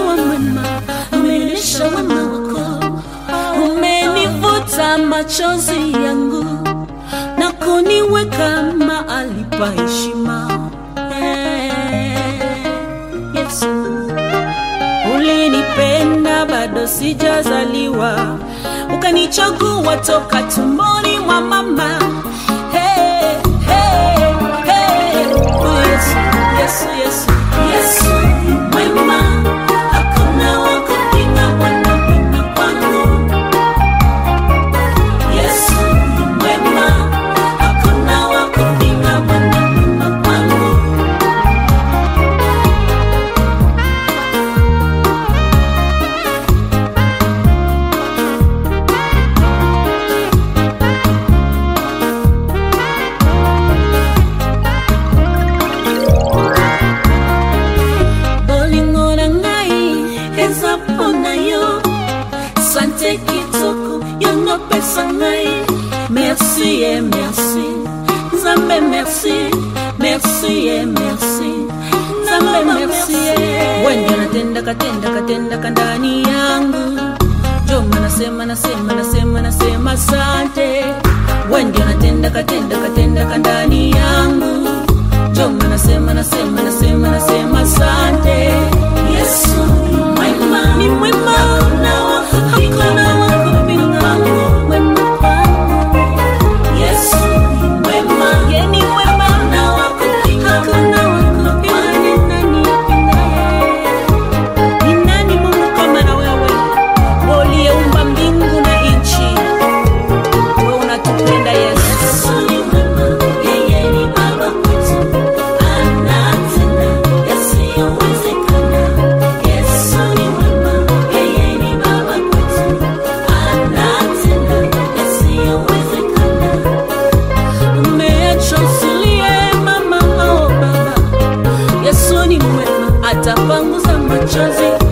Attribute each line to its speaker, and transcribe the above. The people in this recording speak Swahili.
Speaker 1: umekuwa mwema, umenionyesha wema wako, umenivuta machozi yangu na kuniweka mahali pa heshima. Eh, Yesu, ulinipenda bado sijazaliwa, ukanichagua toka tumboni mwa mama. Hey, hey, hey. Oh, Yesu, Yesu, Yesu, Yesu mwema, hakuna wa kupinga Bwana mwema kwangu. Yesu mwema, hakuna wa kupinga Bwana mwema kwangu. bolingo na ngai eza mpo na yo sante kitoko yo nopesa ngai merci e merci nzambe merci merci e merci nzambe merci e wende natendaka tendaka tendaka ndani yangu joma nasema nasema nasema nasema sante wende natendaka tendaka tendaka ndani yangu Joma nasema nasema nasema nasema asante Yesu ni mwema ni mwema hakuna wa kupinga mwema kwangu Yesu ni mwema yeye ni mwema hakuna wa kupinga hakuna wa kupinga ni nani apingaye ni nani Mungu kama na wewe uliyeumba mbingu na nchi wewe unatupenda Yesu Yesu ni mwema yeye ni baba kwetu anatenda yasiyowezekana. Yesu ni mwema, yeye ni baba kwetu, anatenda yasiyowezekana. Umeacha usilie mama, oh baba, Yesu ni mwema, atapanguza machozi